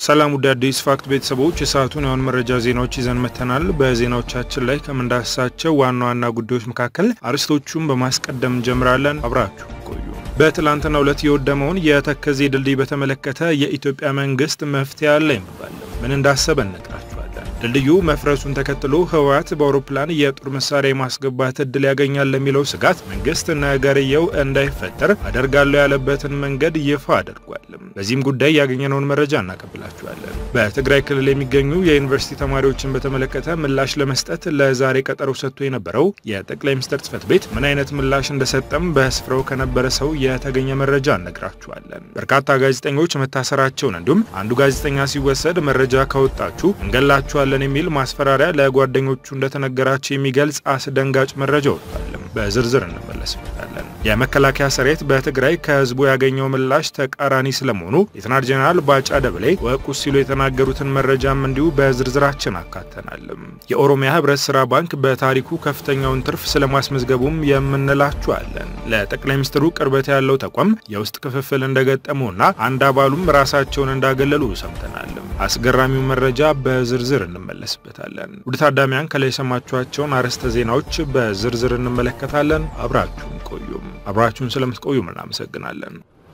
ሰላም ውድ አዲስ ፋክት ቤተሰቦች የሰዓቱን የሆን መረጃ ዜናዎች ይዘን መተናል። በዜናዎቻችን ላይ ከምንዳስሳቸው ዋና ዋና ጉዳዮች መካከል አርዕስቶቹን በማስቀደም እንጀምራለን። አብራችሁ ቆዩ። በትላንትናው ዕለት የወደመውን የተከዜ ድልድይ በተመለከተ የኢትዮጵያ መንግስት መፍትሄ አለ ይባላል። ምን እንዳሰበ እነግራችኋለን። ድልድዩ መፍረሱን ተከትሎ ህወሓት በአውሮፕላን የጦር መሳሪያ የማስገባት እድል ያገኛል ለሚለው ስጋት መንግስት ነገርየው እንዳይፈጠር አደርጋለሁ ያለበትን መንገድ ይፋ አድርጓል። በዚህም ጉዳይ ያገኘነውን መረጃ እናቀብላችኋለን። በትግራይ ክልል የሚገኙ የዩኒቨርሲቲ ተማሪዎችን በተመለከተ ምላሽ ለመስጠት ለዛሬ ቀጠሮ ሰጥቶ የነበረው የጠቅላይ ሚኒስትር ጽህፈት ቤት ምን አይነት ምላሽ እንደሰጠም በስፍራው ከነበረ ሰው የተገኘ መረጃ እነግራችኋለን። በርካታ ጋዜጠኞች መታሰራቸውን እንዲሁም አንዱ ጋዜጠኛ ሲወሰድ መረጃ ካወጣችሁ እንገላችኋለን የሚል ማስፈራሪያ ለጓደኞቹ እንደተነገራቸው የሚገልጽ አስደንጋጭ መረጃ ወጥቷል። በዝርዝር እንመለስበታለን። የመከላከያ ሰራዊት በትግራይ ከህዝቡ ያገኘው ምላሽ ተቃራኒ ስለመሆኑ ሌተናል ጄኔራል ባጫ ደበሌ ወቁስ ሲሉ የተናገሩትን መረጃም እንዲሁ በዝርዝራችን አካተናል። የኦሮሚያ ህብረት ስራ ባንክ በታሪኩ ከፍተኛውን ትርፍ ስለማስመዝገቡም የምንላችኋለን። ለጠቅላይ ሚኒስትሩ ቅርበት ያለው ተቋም የውስጥ ክፍፍል እንደገጠመውና አንድ አባሉም ራሳቸውን እንዳገለሉ ሰምተናል። አስገራሚው መረጃ በዝርዝር እንመለስበታለን። ውድ ታዳሚያን ከላይ የሰማችኋቸውን አርዕስተ ዜናዎች በዝርዝር እንመለከታለን። አብራችሁን ቆዩም። አብራችሁን ስለምትቆዩም እናመሰግናለን።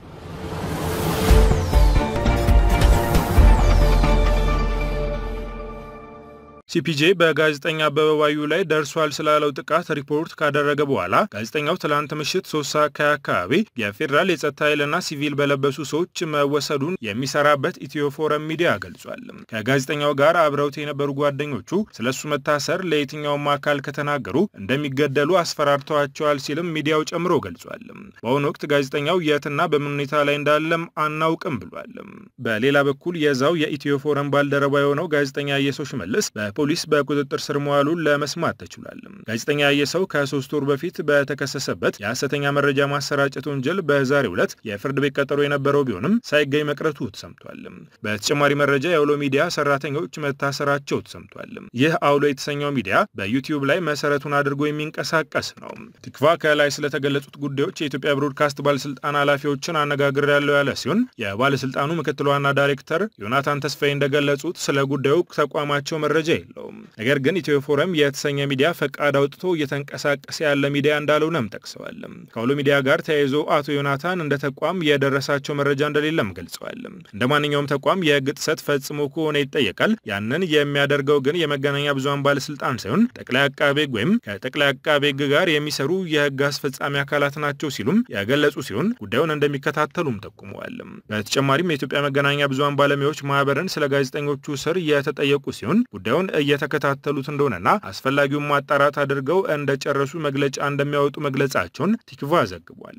ሲፒጄ በጋዜጠኛ አበበ ባዩ ላይ ደርሷል ስላለው ጥቃት ሪፖርት ካደረገ በኋላ ጋዜጠኛው ትላንት ምሽት ሶስት ሰዓት አካባቢ የፌዴራል የጸጥታ ኃይልና ሲቪል በለበሱ ሰዎች መወሰዱን የሚሰራበት ኢትዮ ፎረም ሚዲያ ገልጿል። ከጋዜጠኛው ጋር አብረውት የነበሩ ጓደኞቹ ስለሱ መታሰር ለየትኛውም አካል ከተናገሩ እንደሚገደሉ አስፈራርተዋቸዋል ሲልም ሚዲያው ጨምሮ ገልጿል። በአሁኑ ወቅት ጋዜጠኛው የትና በምን ሁኔታ ላይ እንዳለም አናውቅም ብሏል። በሌላ በኩል የዛው የኢትዮ ፎረም ባልደረባ የሆነው ጋዜጠኛ አየሰው ሽመልስ ፖሊስ በቁጥጥር ስር መዋሉን ለመስማት ተችሏል። ጋዜጠኛ አየሰው ከሶስት ወር በፊት በተከሰሰበት የሐሰተኛ መረጃ ማሰራጨት ወንጀል በዛሬው ዕለት የፍርድ ቤት ቀጠሮ የነበረው ቢሆንም ሳይገኝ መቅረቱ ተሰምቷል። በተጨማሪ መረጃ የአውሎ ሚዲያ ሰራተኞች መታሰራቸው ተሰምቷል። ይህ አውሎ የተሰኘው ሚዲያ በዩቲዩብ ላይ መሰረቱን አድርጎ የሚንቀሳቀስ ነው። ትክቫ ከላይ ስለተገለጹት ጉዳዮች የኢትዮጵያ ብሮድካስት ባለስልጣን ኃላፊዎችን አነጋግር ያለው ያለ ሲሆን የባለስልጣኑ ምክትል ዋና ዳይሬክተር ዮናታን ተስፋዬ እንደገለጹት ስለ ጉዳዩ ተቋማቸው መረጃ የለውም። ነገር ግን ኢትዮ ፎረም የተሰኘ ሚዲያ ፈቃድ አውጥቶ እየተንቀሳቀሰ ያለ ሚዲያ እንዳልሆነም ጠቅሰዋል። ከአውሎ ሚዲያ ጋር ተያይዞ አቶ ዮናታን እንደ ተቋም የደረሳቸው መረጃ እንደሌለም ገልጸዋል። እንደ ማንኛውም ተቋም የሕግ ጥሰት ፈጽሞ ከሆነ ይጠየቃል። ያንን የሚያደርገው ግን የመገናኛ ብዙኃን ባለስልጣን ሳይሆን ጠቅላይ አቃቤ ሕግ ወይም ከጠቅላይ አቃቤ ሕግ ጋር የሚሰሩ የሕግ አስፈጻሚ አካላት ናቸው ሲሉም የገለጹ ሲሆን ጉዳዩን እንደሚከታተሉም ጠቁመዋል። በተጨማሪም የኢትዮጵያ መገናኛ ብዙኃን ባለሙያዎች ማህበርን ስለ ጋዜጠኞቹ ስር የተጠየቁ ሲሆን ጉዳዩን እየተከታተሉት እንደሆነና አስፈላጊውን ማጣራት አድርገው እንደጨረሱ መግለጫ እንደሚያወጡ መግለጻቸውን ቲክቫ ዘግቧል።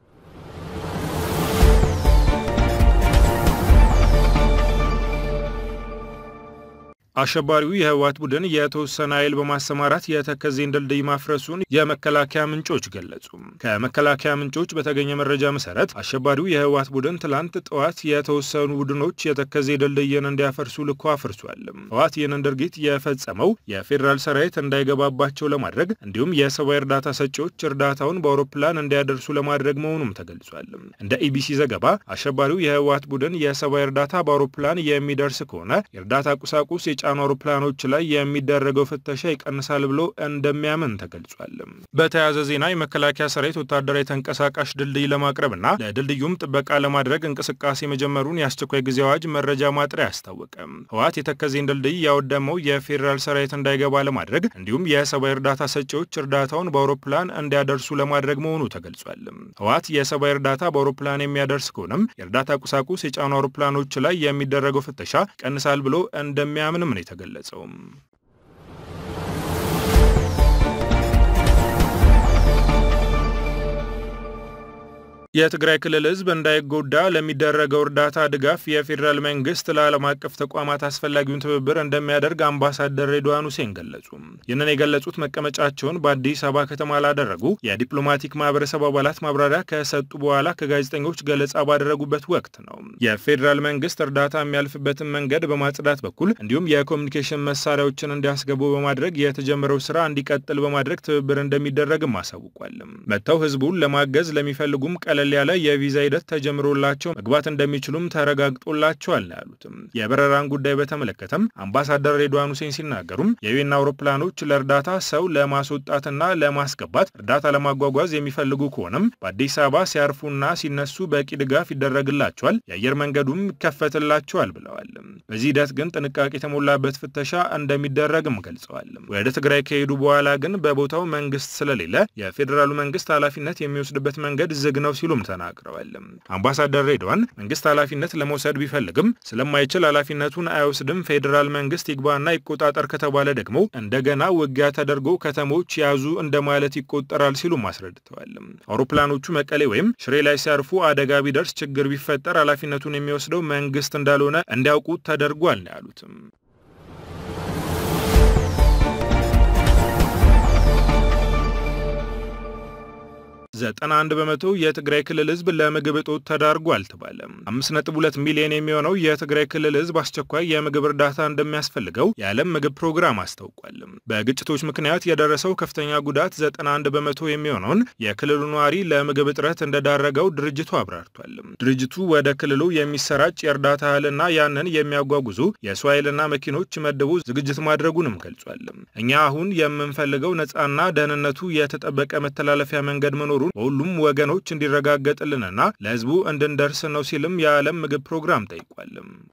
አሸባሪው የህወሓት ቡድን የተወሰነ ኃይል በማሰማራት የተከዜን ድልድይ ማፍረሱን የመከላከያ ምንጮች ገለጹ። ከመከላከያ ምንጮች በተገኘ መረጃ መሰረት አሸባሪው የህወሓት ቡድን ትላንት ጠዋት የተወሰኑ ቡድኖች የተከዜ ድልድይን እንዲያፈርሱ ልኮ አፍርሷል። ህወሓት ይህንን ድርጊት የፈጸመው የፌዴራል ሰራዊት እንዳይገባባቸው ለማድረግ እንዲሁም የሰብአዊ እርዳታ ሰጪዎች እርዳታውን በአውሮፕላን እንዲያደርሱ ለማድረግ መሆኑም ተገልጿል። እንደ ኢቢሲ ዘገባ አሸባሪው የህወሓት ቡድን የሰብአዊ እርዳታ በአውሮፕላን የሚደርስ ከሆነ የእርዳታ ቁሳቁስ የጫኑ አውሮፕላኖች ላይ የሚደረገው ፍተሻ ይቀንሳል ብሎ እንደሚያምን ተገልጿል። በተያያዘ ዜና የመከላከያ ሰራዊት ወታደራዊ ተንቀሳቃሽ ድልድይ ለማቅረብና ለድልድዩም ጥበቃ ለማድረግ እንቅስቃሴ መጀመሩን የአስቸኳይ ጊዜ አዋጅ መረጃ ማጥሪያ አስታወቀ። ህወሓት የተከዜን ድልድይ ያወደመው የፌዴራል ሰራዊት እንዳይገባ ለማድረግ እንዲሁም የሰብአዊ እርዳታ ሰጪዎች እርዳታውን በአውሮፕላን እንዲያደርሱ ለማድረግ መሆኑ ተገልጿል። ህወሓት የሰብአዊ እርዳታ በአውሮፕላን የሚያደርስ ከሆነም የእርዳታ ቁሳቁስ የጫኑ አውሮፕላኖች ላይ የሚደረገው ፍተሻ ይቀንሳል ብሎ እንደሚያምንም ነው የተገለጸው። የትግራይ ክልል ህዝብ እንዳይጎዳ ለሚደረገው እርዳታ ድጋፍ የፌዴራል መንግስት ለዓለም አቀፍ ተቋማት አስፈላጊውን ትብብር እንደሚያደርግ አምባሳደር ሬድዋን ሁሴን ገለጹ። ይህንን የገለጹት መቀመጫቸውን በአዲስ አበባ ከተማ ላደረጉ የዲፕሎማቲክ ማህበረሰብ አባላት ማብራሪያ ከሰጡ በኋላ ከጋዜጠኞች ገለጻ ባደረጉበት ወቅት ነው። የፌዴራል መንግስት እርዳታ የሚያልፍበትን መንገድ በማጽዳት በኩል እንዲሁም የኮሚኒኬሽን መሳሪያዎችን እንዲያስገቡ በማድረግ የተጀመረው ስራ እንዲቀጥል በማድረግ ትብብር እንደሚደረግም አሳውቋል። መጥተው ህዝቡን ለማገዝ ለሚፈልጉም ቀለል ቀለል ያለ የቪዛ ሂደት ተጀምሮላቸው መግባት እንደሚችሉም ተረጋግጦላቸዋል ነው ያሉትም። የበረራን ጉዳይ በተመለከተም አምባሳደር ሬድዋን ሁሴን ሲናገሩም የዩኤን አውሮፕላኖች ለእርዳታ ሰው ለማስወጣትና ለማስገባት እርዳታ ለማጓጓዝ የሚፈልጉ ከሆነም በአዲስ አበባ ሲያርፉና ሲነሱ በቂ ድጋፍ ይደረግላቸዋል፣ የአየር መንገዱም ይከፈትላቸዋል ብለዋል። በዚህ ሂደት ግን ጥንቃቄ የተሞላበት ፍተሻ እንደሚደረግም ገልጸዋል። ወደ ትግራይ ከሄዱ በኋላ ግን በቦታው መንግስት ስለሌለ የፌዴራሉ መንግስት ኃላፊነት የሚወስድበት መንገድ ዝግ ነው ሲሉም ተናግረዋል። አምባሳደር ሬድዋን መንግስት ኃላፊነት ለመውሰድ ቢፈልግም ስለማይችል ኃላፊነቱን አይወስድም፣ ፌዴራል መንግስት ይግባና ይቆጣጠር ከተባለ ደግሞ እንደገና ውጊያ ተደርጎ ከተሞች ያዙ እንደማለት ይቆጠራል ሲሉም አስረድተዋል። አውሮፕላኖቹ መቀሌ ወይም ሽሬ ላይ ሲያርፉ አደጋ ቢደርስ ችግር ቢፈጠር ኃላፊነቱን የሚወስደው መንግስት እንዳልሆነ እንዲያውቁት ተደርጓል ነው ያሉትም። ዘጠና አንድ በመቶ የትግራይ ክልል ህዝብ ለምግብ እጦት ተዳርጎ አልተባለም። አምስት ነጥብ ሁለት ሚሊዮን የሚሆነው የትግራይ ክልል ህዝብ አስቸኳይ የምግብ እርዳታ እንደሚያስፈልገው የዓለም ምግብ ፕሮግራም አስታውቋል። በግጭቶች ምክንያት የደረሰው ከፍተኛ ጉዳት ዘጠና አንድ በመቶ የሚሆነውን የክልሉ ነዋሪ ለምግብ እጥረት እንደዳረገው ድርጅቱ አብራርቷል። ድርጅቱ ወደ ክልሉ የሚሰራጭ የእርዳታ እህልና ያንን የሚያጓጉዙ የሰው ኃይልና መኪኖች መድቦ ዝግጅት ማድረጉንም ገልጿል። እኛ አሁን የምንፈልገው ነፃና ደህንነቱ የተጠበቀ መተላለፊያ መንገድ መኖሩ በሁሉም ወገኖች እንዲረጋገጥልንና ለህዝቡ እንድንደርስ ነው ሲልም የዓለም ምግብ ፕሮግራም ጠይቋል።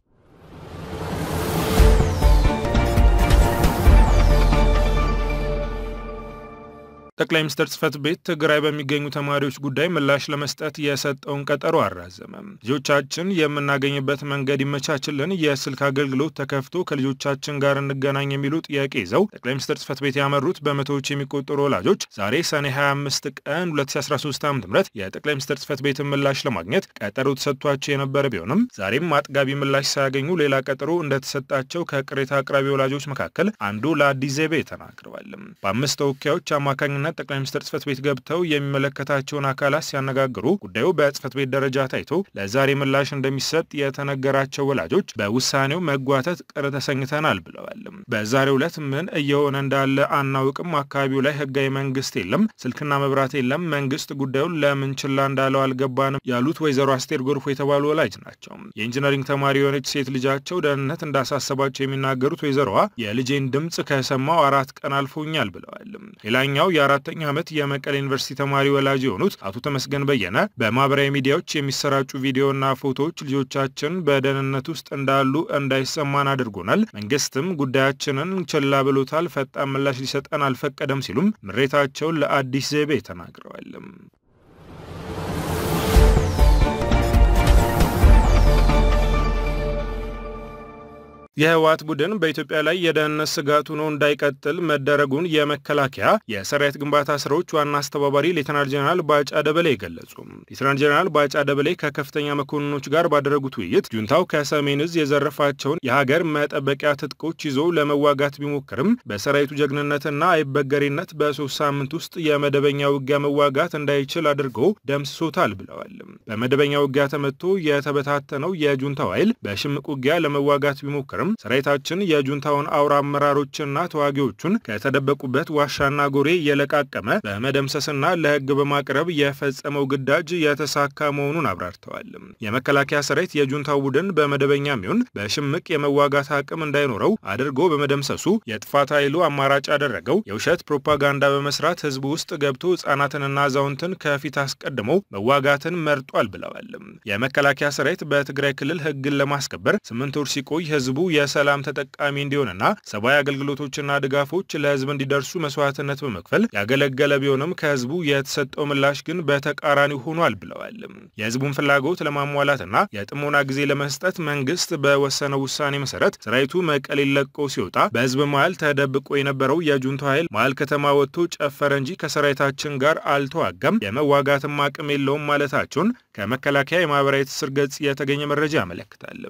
ጠቅላይ ሚኒስትር ጽህፈት ቤት ትግራይ በሚገኙ ተማሪዎች ጉዳይ ምላሽ ለመስጠት የሰጠውን ቀጠሮ አራዘመ። ልጆቻችን የምናገኝበት መንገድ ይመቻችልን፣ የስልክ አገልግሎት ተከፍቶ ከልጆቻችን ጋር እንገናኝ የሚሉ ጥያቄ ይዘው ጠቅላይ ሚኒስትር ጽህፈት ቤት ያመሩት በመቶዎች የሚቆጠሩ ወላጆች ዛሬ ሰኔ 25 ቀን 2013 ዓ ም የጠቅላይ ሚኒስትር ጽህፈት ቤትን ምላሽ ለማግኘት ቀጠሮ ተሰጥቷቸው የነበረ ቢሆንም ዛሬም አጥጋቢ ምላሽ ሳያገኙ ሌላ ቀጠሮ እንደተሰጣቸው ከቅሬታ አቅራቢ ወላጆች መካከል አንዱ ለአዲስ ዜቤ ተናግረዋል። በአምስት ተወካዮች አማካኝነት ጠቅላይ ሚኒስትር ጽህፈት ቤት ገብተው የሚመለከታቸውን አካላት ሲያነጋግሩ ጉዳዩ በጽህፈት ቤት ደረጃ ታይቶ ለዛሬ ምላሽ እንደሚሰጥ የተነገራቸው ወላጆች በውሳኔው መጓተት ቅር ተሰኝተናል ብለዋል። በዛሬው ዕለት ምን እየሆነ እንዳለ አናውቅም። አካባቢው ላይ ህጋዊ መንግስት የለም፣ ስልክና መብራት የለም። መንግስት ጉዳዩን ለምን ችላ እንዳለው አልገባንም ያሉት ወይዘሮ አስቴር ጎርፎ የተባሉ ወላጅ ናቸው። የኢንጂነሪንግ ተማሪ የሆነች ሴት ልጃቸው ደህንነት እንዳሳሰባቸው የሚናገሩት ወይዘሮዋ የልጄን ድምፅ ከሰማው አራት ቀን አልፎኛል ብለዋል። ሌላኛው የአራተኛ ዓመት የመቀሌ ዩኒቨርሲቲ ተማሪ ወላጅ የሆኑት አቶ ተመስገን በየነ በማህበራዊ ሚዲያዎች የሚሰራጩ ቪዲዮና ፎቶዎች ልጆቻችን በደህንነት ውስጥ እንዳሉ እንዳይሰማን አድርጎናል። መንግስትም ጉዳያችንን ችላ ብሎታል። ፈጣን ምላሽ ሊሰጠን አልፈቀደም ሲሉም ምሬታቸውን ለአዲስ ዜቤ ተናግረዋል። የህወሓት ቡድን በኢትዮጵያ ላይ የደህንነት ስጋት ሆኖ እንዳይቀጥል መደረጉን የመከላከያ የሰራዊት ግንባታ ስራዎች ዋና አስተባባሪ ሌተናል ጀነራል ባጫ ደበሌ ገለጹ። ሌተናል ጀነራል ባጫ ደበሌ ከከፍተኛ መኮንኖች ጋር ባደረጉት ውይይት ጁንታው ከሰሜን እዝ የዘረፋቸውን የሀገር መጠበቂያ ትጥቆች ይዞ ለመዋጋት ቢሞክርም በሰራዊቱ ጀግንነትና አይበገሬነት በሶስት ሳምንት ውስጥ የመደበኛ ውጊያ መዋጋት እንዳይችል አድርጎ ደምስሶታል ብለዋል። በመደበኛ ውጊያ ተመቶ የተበታተነው የጁንታው ኃይል በሽምቅ ውጊያ ለመዋጋት ቢሞክርም ሰራዊታችን የጁንታውን አውራ አመራሮችና ተዋጊዎቹን ከተደበቁበት ዋሻና ጎሬ የለቃቀመ በመደምሰስና ለህግ በማቅረብ የፈጸመው ግዳጅ የተሳካ መሆኑን አብራርተዋል። የመከላከያ ሰራዊት የጁንታው ቡድን በመደበኛ ሚሆን በሽምቅ የመዋጋት አቅም እንዳይኖረው አድርጎ በመደምሰሱ የጥፋት ኃይሉ አማራጭ ያደረገው የውሸት ፕሮፓጋንዳ በመስራት ህዝቡ ውስጥ ገብቶ ህጻናትንና አዛውንትን ከፊት አስቀድሞ መዋጋትን መርጧል ብለዋል። የመከላከያ ሰራዊት በትግራይ ክልል ህግን ለማስከበር ስምንት ወር ሲቆይ ህዝቡ የሰላም ተጠቃሚ እንዲሆንና ሰብአዊ አገልግሎቶችና ድጋፎች ለህዝብ እንዲደርሱ መስዋዕትነት በመክፈል ያገለገለ ቢሆንም ከህዝቡ የተሰጠው ምላሽ ግን በተቃራኒ ሆኗል ብለዋል። የህዝቡን ፍላጎት ለማሟላትና የጥሞና ጊዜ ለመስጠት መንግስት በወሰነው ውሳኔ መሰረት ሰራዊቱ መቀሌ ለቆ ሲወጣ በህዝብ መሀል ተደብቆ የነበረው የጁንታ ኃይል መሀል ከተማ ወጥቶ ጨፈረ እንጂ ከሰራዊታችን ጋር አልተዋጋም፣ የመዋጋትም አቅም የለውም ማለታቸውን ከመከላከያ የማህበራዊ ትስስር ገጽ የተገኘ መረጃ ያመለክታል።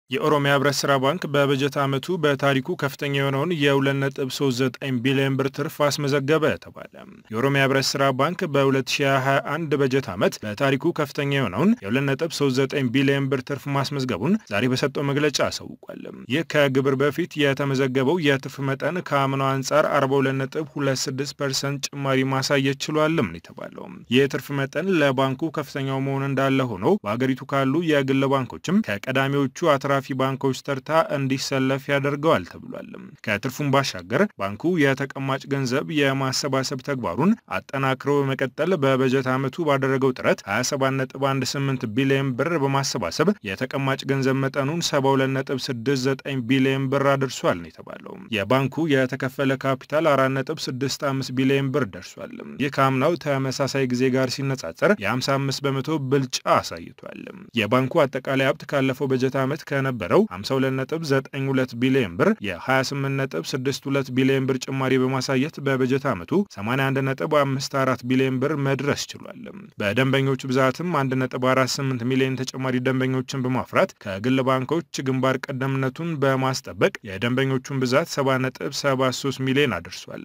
የኦሮሚያ ህብረት ስራ ባንክ በበጀት ዓመቱ በታሪኩ ከፍተኛ የሆነውን የ2.39 ቢሊዮን ብር ትርፍ አስመዘገበ ተባለ። የኦሮሚያ ህብረት ስራ ባንክ በ2021 በጀት ዓመት በታሪኩ ከፍተኛ የሆነውን የ2.39 ቢሊዮን ብር ትርፍ ማስመዝገቡን ዛሬ በሰጠው መግለጫ አሳውቋል። ይህ ከግብር በፊት የተመዘገበው የትርፍ መጠን ከአምናው አንጻር 42.26 ፐርሰንት ጭማሪ ማሳየት ችሏልም ነው የተባለው። ይህ የትርፍ መጠን ለባንኩ ከፍተኛው መሆን እንዳለ ሆኖ በሀገሪቱ ካሉ የግል ባንኮችም ከቀዳሚዎቹ አትራ ፊ ባንኮች ተርታ እንዲሰለፍ ያደርገዋል ተብሏል። ከትርፉም ባሻገር ባንኩ የተቀማጭ ገንዘብ የማሰባሰብ ተግባሩን አጠናክሮ በመቀጠል በበጀት ዓመቱ ባደረገው ጥረት 27.18 ቢሊዮን ብር በማሰባሰብ የተቀማጭ ገንዘብ መጠኑን 72.69 ቢሊዮን ብር አድርሷል ነው የተባለው። የባንኩ የተከፈለ ካፒታል 4.65 ቢሊዮን ብር ደርሷል። ይህ ከአምናው ተመሳሳይ ጊዜ ጋር ሲነጻጸር የ55 በመቶ ብልጫ አሳይቷል። የባንኩ አጠቃላይ ሀብት ካለፈው በጀት ዓመት ከ ነበረው 52.92 ቢሊዮን ብር የ28.62 ቢሊዮን ብር ጭማሪ በማሳየት በበጀት ዓመቱ 81.54 ቢሊዮን ብር መድረስ ችሏል። በደንበኞቹ ብዛትም 1.48 ሚሊዮን ተጨማሪ ደንበኞችን በማፍራት ከግል ባንኮች ግንባር ቀደምነቱን በማስጠበቅ የደንበኞቹን ብዛት 70.73 ሚሊዮን አድርሷል።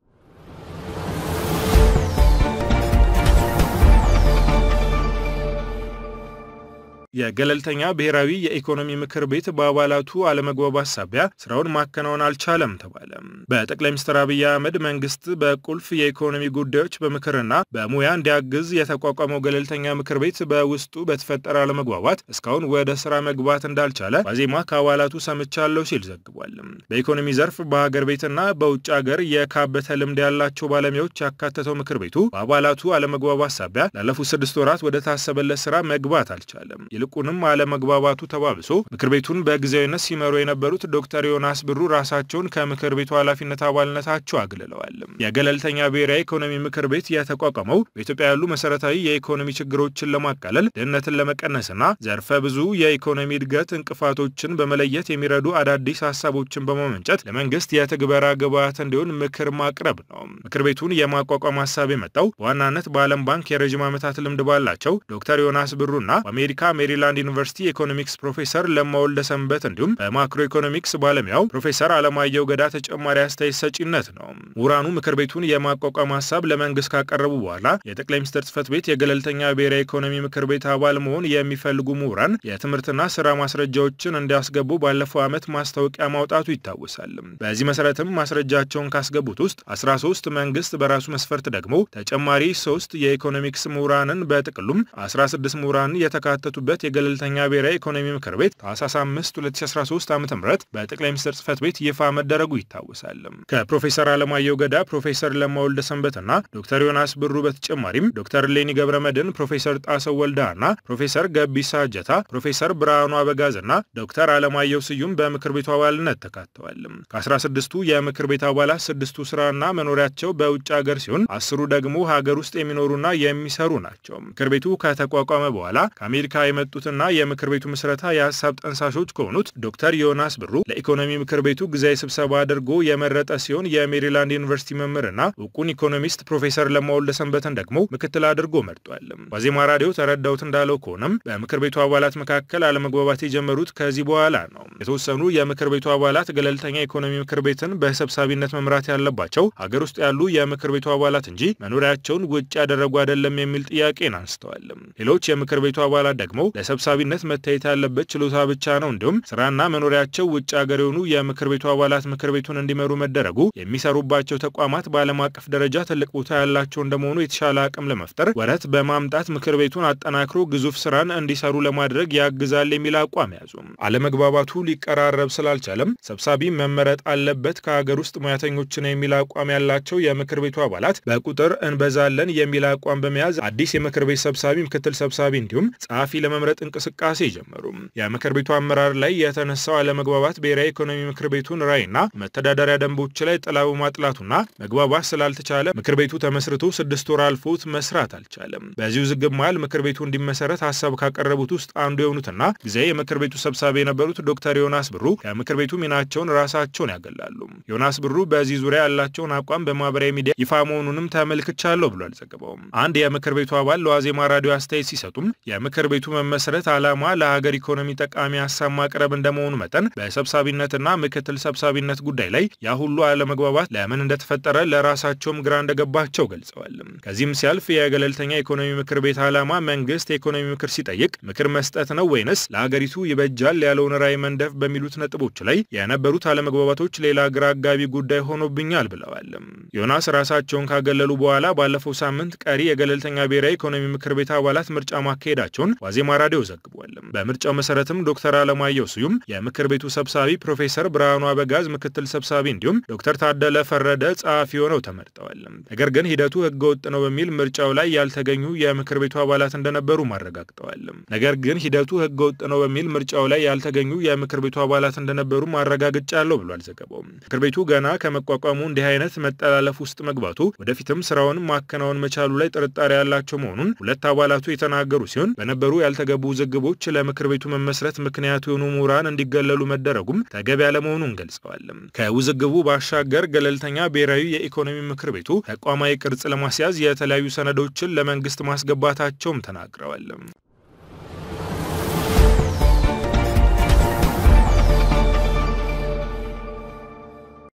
የገለልተኛ ብሔራዊ የኢኮኖሚ ምክር ቤት በአባላቱ አለመግባባት ሳቢያ ስራውን ማከናወን አልቻለም ተባለ። በጠቅላይ ሚኒስትር አብይ አህመድ መንግስት በቁልፍ የኢኮኖሚ ጉዳዮች በምክርና በሙያ እንዲያግዝ የተቋቋመው ገለልተኛ ምክር ቤት በውስጡ በተፈጠረ አለመግባባት እስካሁን ወደ ስራ መግባት እንዳልቻለ ዋዜማ ከአባላቱ ሰምቻለሁ ሲል ዘግቧል። በኢኮኖሚ ዘርፍ በሀገር ቤትና በውጭ ሀገር የካበተ ልምድ ያላቸው ባለሙያዎች ያካተተው ምክር ቤቱ በአባላቱ አለመግባባት ሳቢያ ላለፉት ስድስት ወራት ወደ ታሰበለት ስራ መግባት አልቻለም። ይልቁንም አለመግባባቱ ተባብሶ ምክር ቤቱን በጊዜያዊነት ሲመሩ የነበሩት ዶክተር ዮናስ ብሩ ራሳቸውን ከምክር ቤቱ ኃላፊነት አባልነታቸው አግልለዋል። የገለልተኛ ብሔራዊ ኢኮኖሚ ምክር ቤት የተቋቋመው በኢትዮጵያ ያሉ መሰረታዊ የኢኮኖሚ ችግሮችን ለማቃለል፣ ድህነትን ለመቀነስና ዘርፈ ብዙ የኢኮኖሚ እድገት እንቅፋቶችን በመለየት የሚረዱ አዳዲስ ሀሳቦችን በማመንጨት ለመንግስት የትግበራ ግብዓት እንዲሆን ምክር ማቅረብ ነው። ምክር ቤቱን የማቋቋም ሀሳብ የመጣው በዋናነት በዓለም ባንክ የረዥም ዓመታት ልምድ ባላቸው ዶክተር ዮናስ ብሩና በአሜሪካ ሜሪላንድ ዩኒቨርሲቲ ኢኮኖሚክስ ፕሮፌሰር ለማ ወልደ ሰንበት እንዲሁም በማክሮ ኢኮኖሚክስ ባለሙያው ፕሮፌሰር አለማየሁ ገዳ ተጨማሪ አስተያየት ሰጪነት ነው። ምሁራኑ ምክር ቤቱን የማቋቋም ሀሳብ ለመንግስት ካቀረቡ በኋላ የጠቅላይ ሚኒስትር ጽህፈት ቤት የገለልተኛ ብሔራዊ ኢኮኖሚ ምክር ቤት አባል መሆን የሚፈልጉ ምሁራን የትምህርትና ስራ ማስረጃዎችን እንዲያስገቡ ባለፈው ዓመት ማስታወቂያ ማውጣቱ ይታወሳል። በዚህ መሰረትም ማስረጃቸውን ካስገቡት ውስጥ 13 መንግስት በራሱ መስፈርት ደግሞ ተጨማሪ ሶስት የኢኮኖሚክስ ምሁራንን በጥቅሉም 16 ምሁራን የተካተቱበት የገለልተኛ ብሔራዊ ኢኮኖሚ ምክር ቤት ታህሳስ 5 2013 ዓ ም በጠቅላይ ሚኒስትር ጽህፈት ቤት ይፋ መደረጉ ይታወሳል። ከፕሮፌሰር አለማየሁ ገዳ፣ ፕሮፌሰር ለማ ወልደ ሰንበትና ዶክተር ዮናስ ብሩ በተጨማሪም ዶክተር ሌኒ ገብረ መድን፣ ፕሮፌሰር ጣሰው ወልዳና ፕሮፌሰር ገቢሳ እጀታ፣ ፕሮፌሰር ብርሃኑ አበጋዝና ዶክተር አለማየሁ ስዩም በምክር ቤቱ አባልነት ተካተዋል። ከ16ቱ የምክር ቤት አባላት ስድስቱ ስራና መኖሪያቸው በውጭ ሀገር ሲሆን አስሩ ደግሞ ሀገር ውስጥ የሚኖሩና የሚሰሩ ናቸው። ምክር ቤቱ ከተቋቋመ በኋላ ከአሜሪካ የመጡትና የምክር ቤቱ ምስረታ የሀሳብ ጠንሳሾች ከሆኑት ዶክተር ዮናስ ብሩ ለኢኮኖሚ ምክር ቤቱ ጊዜያዊ ስብሰባ አድርጎ የመረጠ ሲሆን የሜሪላንድ ዩኒቨርሲቲ መምህርና እውቁን ኢኮኖሚስት ፕሮፌሰር ለማ ወልደ ሰንበትን ደግሞ ምክትል አድርጎ መርጧል። ዋዜማ ራዲዮ ተረዳውት እንዳለው ከሆነም በምክር ቤቱ አባላት መካከል አለመግባባት የጀመሩት ከዚህ በኋላ ነው። የተወሰኑ የምክር ቤቱ አባላት ገለልተኛ ኢኮኖሚ ምክር ቤትን በሰብሳቢነት መምራት ያለባቸው ሀገር ውስጥ ያሉ የምክር ቤቱ አባላት እንጂ መኖሪያቸውን ውጭ ያደረጉ አይደለም የሚል ጥያቄን አንስተዋል። ሌሎች የምክር ቤቱ አባላት ደግሞ ለሰብሳቢነት መታየት ያለበት ችሎታ ብቻ ነው፣ እንዲሁም ስራና መኖሪያቸው ውጭ ሀገር የሆኑ የምክር ቤቱ አባላት ምክር ቤቱን እንዲመሩ መደረጉ የሚሰሩባቸው ተቋማት በዓለም አቀፍ ደረጃ ትልቅ ቦታ ያላቸው እንደመሆኑ የተሻለ አቅም ለመፍጠር ወረት በማምጣት ምክር ቤቱን አጠናክሮ ግዙፍ ስራን እንዲሰሩ ለማድረግ ያግዛል የሚል አቋም ያዙ። አለመግባባቱ ሊቀራረብ ስላልቻለም ሰብሳቢ መመረጥ አለበት ከሀገር ውስጥ ሙያተኞችን የሚል አቋም ያላቸው የምክር ቤቱ አባላት በቁጥር እንበዛለን የሚል አቋም በመያዝ አዲስ የምክር ቤት ሰብሳቢ፣ ምክትል ሰብሳቢ እንዲሁም ጸሐፊ ለመምረጥ እንቅስቃሴ ጀመሩ። የምክር ቤቱ አመራር ላይ የተነሳው አለመግባባት ብሔራዊ ኢኮኖሚ ምክር ቤቱን ራዕይና መተዳደሪያ ደንቦች ላይ ጥላ በማጥላቱና መግባባት ስላልተቻለ ምክር ቤቱ ተመስርቶ ስድስት ወር አልፎት መስራት አልቻለም። በዚህ ውዝግብ መሃል ምክር ቤቱ እንዲመሰረት ሀሳብ ካቀረቡት ውስጥ አንዱ የሆኑትና ጊዜያዊ የምክር ቤቱ ሰብሳቢ የነበሩት ዶክተር ዮናስ ብሩ ከምክር ቤቱ ሚናቸውን ራሳቸውን ያገላሉ። ዮናስ ብሩ በዚህ ዙሪያ ያላቸውን አቋም በማህበራዊ ሚዲያ ይፋ መሆኑንም ተመልክቻለሁ ብሏል ዘገባውም። አንድ የምክር ቤቱ አባል ለዋዜማ ራዲዮ አስተያየት ሲሰጡም የምክር ቤቱ መመሰ መሰረት ዓላማ ለሀገር ኢኮኖሚ ጠቃሚ ሀሳብ ማቅረብ እንደመሆኑ መጠን በሰብሳቢነትና ምክትል ሰብሳቢነት ጉዳይ ላይ ያ ሁሉ አለመግባባት ለምን እንደተፈጠረ ለራሳቸውም ግራ እንደገባቸው ገልጸዋል። ከዚህም ሲያልፍ የገለልተኛ ኢኮኖሚ ምክር ቤት ዓላማ መንግስት የኢኮኖሚ ምክር ሲጠይቅ ምክር መስጠት ነው ወይንስ ለሀገሪቱ ይበጃል ያለውን ራዕይ መንደፍ በሚሉት ነጥቦች ላይ የነበሩት አለመግባባቶች ሌላ ግራ አጋቢ ጉዳይ ሆኖብኛል ብለዋል። ዮናስ ራሳቸውን ካገለሉ በኋላ ባለፈው ሳምንት ቀሪ የገለልተኛ ብሔራዊ ኢኮኖሚ ምክር ቤት አባላት ምርጫ ማካሄዳቸውን ዋዜማ ራዲዮ ዘግቧል። በምርጫው መሰረትም ዶክተር አለማየሁ ስዩም የምክር ቤቱ ሰብሳቢ፣ ፕሮፌሰር ብርሃኑ አበጋዝ ምክትል ሰብሳቢ እንዲሁም ዶክተር ታደለ ፈረደ ጸሐፊ ሆነው ተመርጠዋል። ነገር ግን ሂደቱ ህገወጥ ነው በሚል ምርጫው ላይ ያልተገኙ የምክር ቤቱ አባላት እንደነበሩ ማረጋግጠዋል። ነገር ግን ሂደቱ ህገወጥ ነው በሚል ምርጫው ላይ ያልተገኙ የምክር ቤቱ አባላት እንደነበሩ ማረጋግጫለሁ ብሏል ዘገባው። ምክር ቤቱ ገና ከመቋቋሙ እንዲህ አይነት መጠላለፍ ውስጥ መግባቱ ወደፊትም ስራውን ማከናወን መቻሉ ላይ ጥርጣሬ ያላቸው መሆኑን ሁለት አባላቱ የተናገሩ ሲሆን በነበሩ ያልተገቡ ውዝግቦች ለምክር ቤቱ መመስረት ምክንያት የሆኑ ምሁራን እንዲገለሉ መደረጉም ተገቢ ያለመሆኑን ገልጸዋል። ከውዝግቡ ባሻገር ገለልተኛ ብሔራዊ የኢኮኖሚ ምክር ቤቱ ተቋማዊ ቅርጽ ለማስያዝ የተለያዩ ሰነዶችን ለመንግስት ማስገባታቸውም ተናግረዋል።